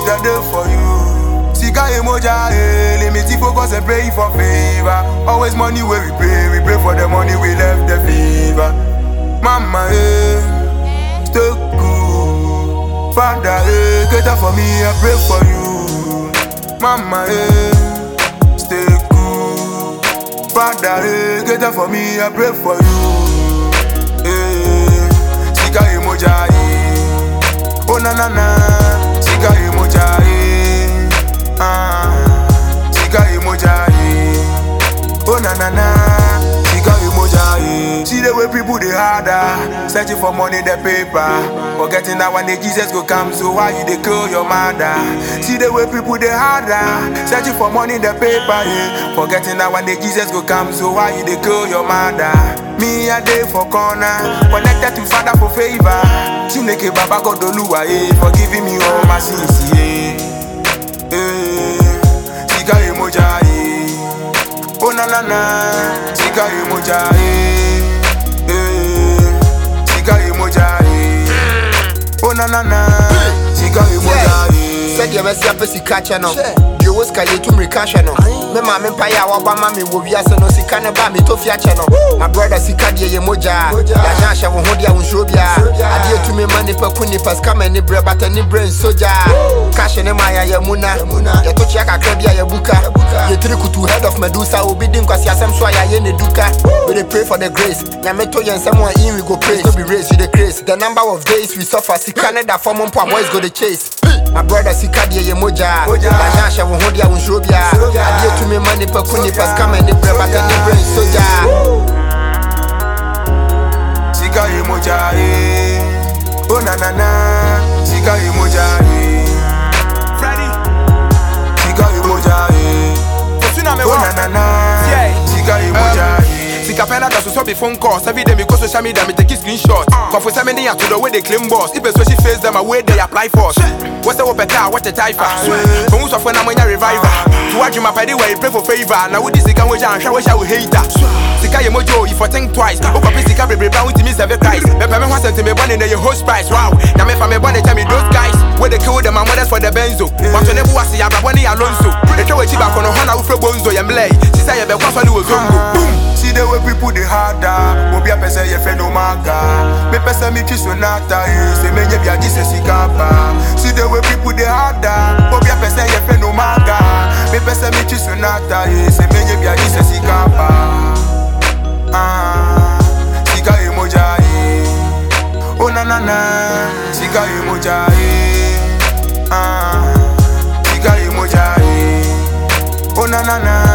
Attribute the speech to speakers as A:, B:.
A: it a day for you. Sika emoja, eh, limit the focus and pray for favor. Always money where we pray, we pray for the money we left the fever. Mama, eh, stay cool. Father, eh, cater for me, I pray for you. Mama, eh, stay cool. Father, eh, cater for me, I pray for you. Eh, Sika emoja, eh. Oh na na na, Sika emoja, eh. Ah, Sika emoja, eh. Oh na na na, Sika emoja, eh. See the way people they harder, searching for money the paper, forgetting that one day Jesus go come. So why you they kill your mother? See the way people they harder, searching for money the paper, yeah. forgetting that one day Jesus go come. So why you they kill your mother? Me a day for corner, connected to Father for favor. Chineke Baba God Oluwa, eh, for giving me all my sins, yeah. Eh, Sika emoja, eh. Oh na na na, Sika emoja, eh. Eh, Sika emoja, eh. Oh na na na, Sika emoja, eh.
B: sɛdeɛ bɛsi apɛ sika kyɛ no deɛ ɔwɔ sika yɛ tum reka hwɛ no me maame mpaeɛ a wɔba ma me wɔ wiase no sika ne ba metɔfi akyɛ no ma brɔda sika deɛ yɛ mogyaa yɛahyɛ ahyɛ wo ho deɛ a wo nsuro biaa adeɛ tumi ma nipa ku nipa sika ma ani berɛ bata ni berɛ nso gyaa kahye ne ma yɛyɛ mu na yɛto kyea kakra bi a yɛbuka yɛtiri kutu head of medusa obi di nkwasiasɛm so a yɛayɛ ne duka we dey pray for the grace nyame to yɛn nsɛm a in we go praise no be race you dey craze the number of days we suffer sika ne da fam mpo a boys go dey chase my brother sika deɛ yɛ mogyaa yɛahyɛ ahyɛ wo ho deɛ a wo nsuro biaa adeɛ tumi ma nipa ku nipa sika ma ani berɛ bata ni berɛ nso gyaa
A: Sika emoja, eh. Oh na na na, Sika emoja, eh.
C: Freddy,
A: Sika emoja, eh.
C: Fortuna me
A: Oh
C: wa.
A: na na na,
C: Yeah.
A: Sika emoja, eh.
C: Sika pena da so so be phone calls Every day me go social media me take a screenshot Confo send me near to the way they claim boss If a social face them away they apply for What's the wopeta what a typha From who's of when I'm a reviver To watch my party where you pray for favor Now with this sika which I'm sure wish I would hate that Sika ye mojo if I think twice Opa pi sika baby brown with me seven Christ Me pay me one cent me born in the host price Wow Now me for me born tell me those guys Where they kill them and mothers for the benzo But when they was ya braboni alonso They throw a chiba kono hana ufre bonzo yemlay She say ye be kwa swali uzongo Boom
A: See the way people they harder. Obi a pese ye friend omaga. Me pese mi chi sonata eh. Se me nye bia jise sikapa. See the way people they harder. Obi a pese ye friend omaga. Me pese mi chi sonata eh. Se me nye bia jise sikapa. Ah, sika emoja eh. Oh na na na, sika emoja eh. Ah, sika emoja eh. Oh na na na.